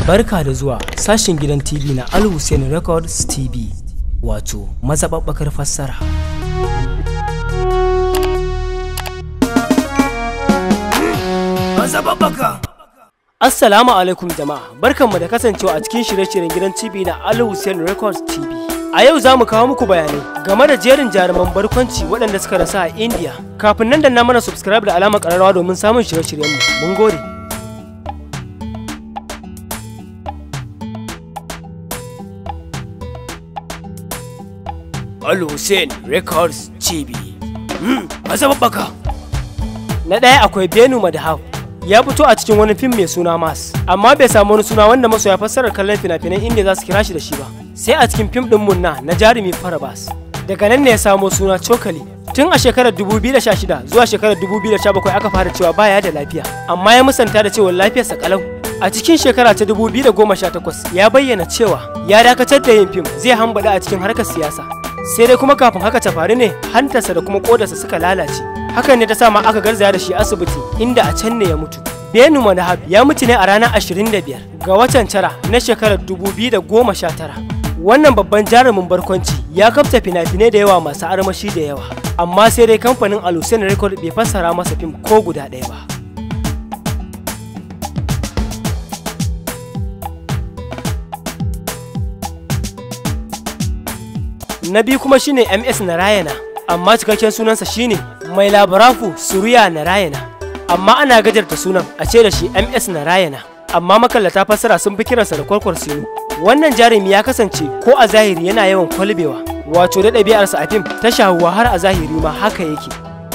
Barka da zuwa sashen gidan TV na Al Hussein Records TV wato mazaɓaɓɓakar fassara. Mazaɓaɓɓaka! Assalamu alaikum jama'a, barkanmu da kasancewa a cikin shirye-shiryen gidan TV na Al Hussein Records TV. A yau za mu kawo muku bayanai game da jerin jaruman barkwanci waɗanda suka rasa a India. Kafin nan da na mana subscribe da alamar ƙararrawa domin samun shirye-shiryenmu. Mun gode. Al Hussein Records TV. Hmm, mazaɓaɓɓaka. Na ɗaya akwai Benu Madhav. Ya fito a cikin wani fim mai suna Mas, amma bai samu wani suna wanda masoya fassarar kallon fina-finan India za su kira shi da shi ba. Sai a cikin fim ɗin Munna na jarumi Farabas. Daga nan ne ya samo suna Cokali. Tun a shekarar 2016 zuwa shekarar 2017 aka fara cewa baya da lafiya, amma ya musanta da cewa lafiyarsa kalau. A cikin shekara ta 2018 ya bayyana cewa ya dakatar da yin fim zai hambada a cikin harkar siyasa. sai dai kuma kafin haka ta faru ne hantarsa da kuma kodarsa suka lalace hakan ne ta sa ma aka garzaya da shi asibiti inda a can ne ya mutu benu manahab ya mutu ne a ranar 25 ga watan tara na shekarar 2019 wannan babban jarumin barkwanci ya kafta fina-finai da yawa masu armashi da yawa amma sai dai kamfanin alusen record bai fassara masa fim ko guda ɗaya ba na biyu kuma shine ms narayana amma cikakken sunansa shine mai labarafu suriya narayana amma ana gajarta sunan a ce da shi ms narayana amma makallata fassara sun fi kiransa da kwarkwar sinu wannan jarumi ya kasance ko a zahiri yana yawan kwalbewa wato da ɗabi'arsa a fim ta shahuwa har a zahiri ma haka yake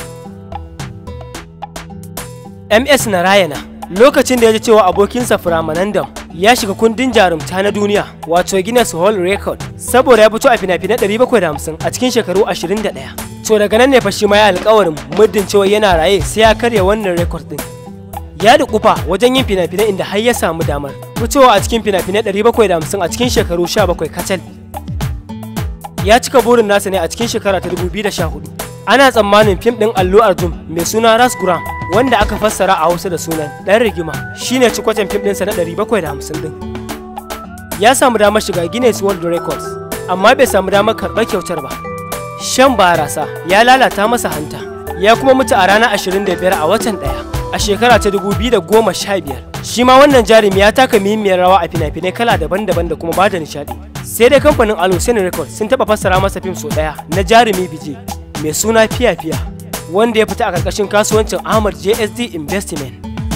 ms narayana lokacin da ya ji cewa abokinsa firamanandam ya shiga kundin jarumta na duniya wato Guinness World Record saboda ya fito a fina-finai 750 a cikin shekaru 21. To daga nan ne fa shi ma ya alƙawarin muddin cewa yana raye sai ya karya wannan record din. Ya dukufa wajen yin fina-finai inda har ya samu damar fitowa a cikin fina-finai 750 a cikin shekaru 17 kacal. Ya cika burin nasa ne a cikin shekara ta 2014. Ana tsammanin fim ɗin Allu Arjun mai suna Rasguram wanda aka fassara a Hausa da sunan ɗan rigima shine cikwacen fim ɗinsa na 750 din. Ya samu damar shiga Guinness World Records amma bai samu damar karɓar kyautar ba. Shan barasa ya lalata masa hanta ya kuma mutu a ranar 25 a watan ɗaya a shekara ta 2015. Shi ma wannan jarumi ya taka muhimmiyar rawa a fina-finai kala daban-daban da kuma bada nishaɗi. Sai dai kamfanin Alusin Records sun taɓa fassara masa fim sau ɗaya na jarumi bije mai suna fiya-fiya. wanda ya fita a ƙarƙashin kasuwancin Ahmad JSD Investment.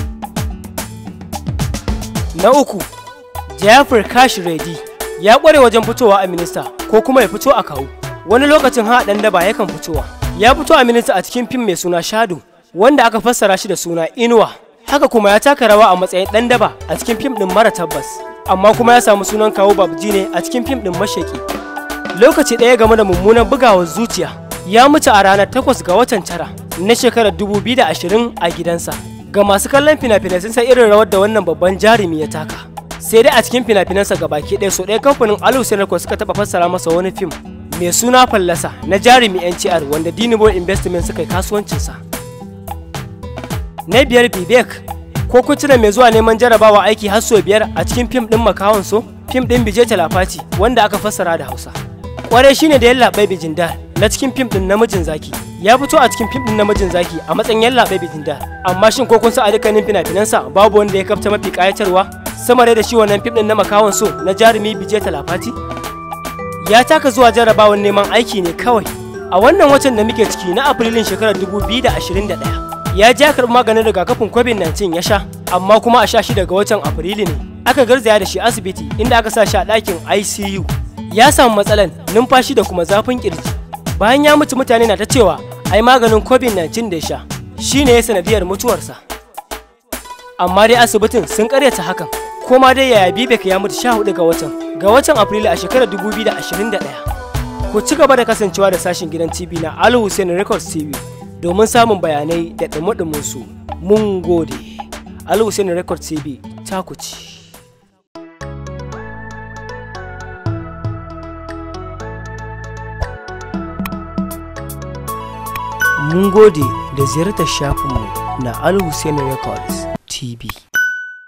Na uku, Jafar Kash Reddy ya ƙware wajen fitowa a minista ko kuma ya fito a kawu. Wani lokacin ha ɗan daba yakan fitowa. Ya fito a minista a cikin fim mai suna Shadu wanda aka fassara shi da suna Inuwa. Haka kuma ya taka rawa a matsayin ɗan daba a cikin fim ɗin mara tabbas. Amma kuma ya samu sunan kawu Babji ne a cikin fim ɗin mashaki. Lokaci ɗaya game da mummunan bugawar zuciya ya mutu a ranar 8 ga watan tara na shekarar 2020 a gidansa. Ga masu kallon fina-finai sun san irin rawar da wannan babban jarumi ya taka. Sai dai a cikin fina-finansa ga baki ɗaya so ɗaya kamfanin Alusin Records suka taɓa fassara masa wani fim mai suna fallasa na jarumi NCR wanda Dinibo Investment suka yi kasuwancinsa. Na biyar Bibek ko kun tuna mai zuwa neman jarabawa aiki har sau biyar a cikin fim ɗin makawan so fim ɗin Bije Talafati wanda aka fassara da Hausa. Kwarai shine da yallaɓai Bijindar na cikin fim din namijin zaki ya fito a cikin fim din namijin zaki a matsayin yalla bai bikin da amma shin ko kun san a dukkanin fina-finansa babu wanda ya kafta mafi kayatarwa sama da shi wannan fim din na makawan so na jarumi bije talafati ya taka zuwa jarabawan neman aiki ne kawai a wannan watan da muke ciki na afrilun shekarar 2021 ya ja karɓi maganin rigakafin covid-19 ya sha amma kuma a sha shi daga watan afrilu ne aka garzaya da shi asibiti inda aka sa shi a ɗakin icu ya samu matsalan numfashi da kuma zafin kirji bayan ya mutu mutane na ta cewa ai maganin covid-19 da ya sha shine ya sanadiyar mutuwarsa amma dai asibitin sun karyata hakan kuma dai yaya bibek ya mutu 14 ga watan ga watan afrilu a shekarar 2021 ku ci gaba da kasancewa da sashin gidan tv na al hussein records tv domin samun bayanai da dumudumin su mun gode al hussein records tv ta ku ci Mun gode da ziyartar shafinmu na Al Hussein Records TV.